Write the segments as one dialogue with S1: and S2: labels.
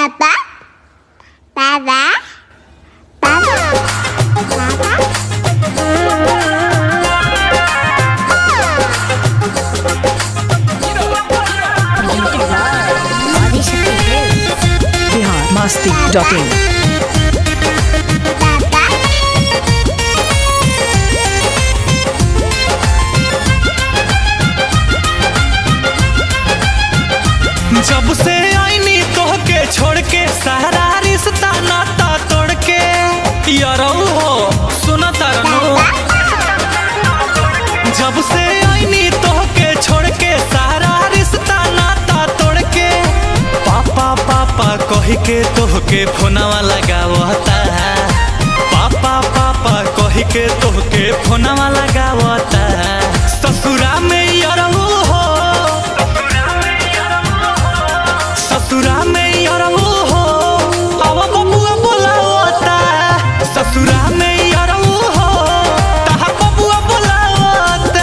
S1: Baba. Baba. Baba. Baba.
S2: Bihar Masti dot in
S1: Baba.
S3: जब से आईनी तोहके छोड़ के सारा रिश्ता नाता तोड़ के यारऊ हो सुना तारनो जब से आईनी तोहके छोड़ के सारा रिश्ता नाता तोड़ के पापा पापा कह के तोहके फोनवा लगावता पापा पापा कह के तोहके फोनवा लगावता ससुरा में यारऊ हो ससुरा में यारऊ हो अब बबुआ बोलावता ससुरा में यारऊ हो तहा बबुआ बोलावता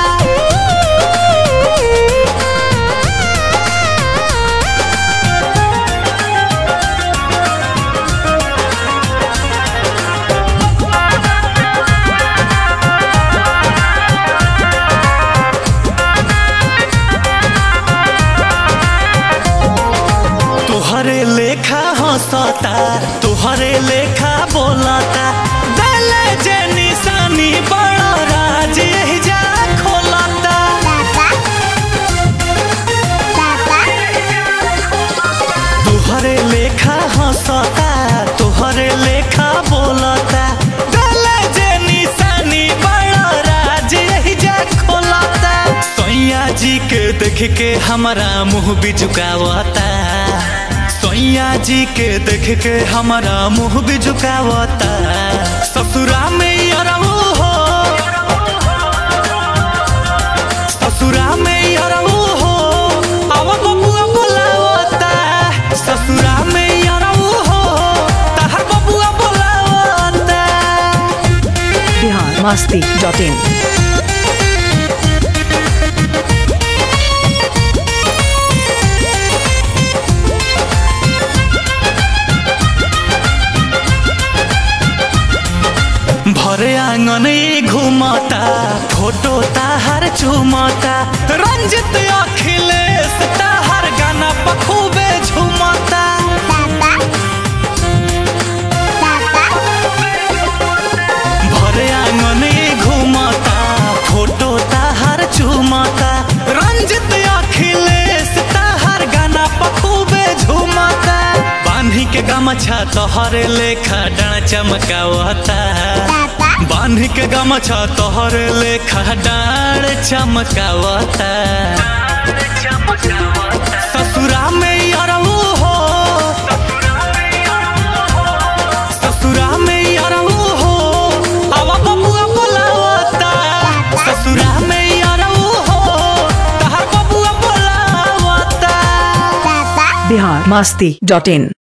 S3: तुहरे लेखा हंसता तुहरे लेखा बोलता दिल जे निशानी बड़ा राज यही जा खोलता तुहरे लेखा हंसता तुहरे लेखा बोलता दिल जे निशानी बड़ा राज यही जा खोलता सैया जी के देख के हमारा मुंह भी झुकावता सैया जी के देख के हमारा मुंह भी झुकावता ससुरा में अरबू हो ससुरा में अरबू हो अब बबुआ बोलावता ससुरा में अरबू हो तहर बबुआ बोलावता
S2: बिहार मस्ती डॉट इन
S3: भरे आंगन ई घुमता फोटो ताहर चुमता रंजित अखिलेश ताहर गाना पखूबे झुमता भरे आंगन ई घुमता फोटो ताहर चुमता रंजित अखिलेश ताहर गाना पखूबे झुमता बांधी के गमछा तोहरे लेखा डाना चमकावता बांधी के गमछा तोहरे लेखा डाढ़ चमकावता ससुरा में अरऊ हो ससुरा में अरऊ हो अब बबुआ बोलावता ससुरा में अरऊ हो तहर बबुआ बोलावता
S2: बिहार मस्ती डॉट इन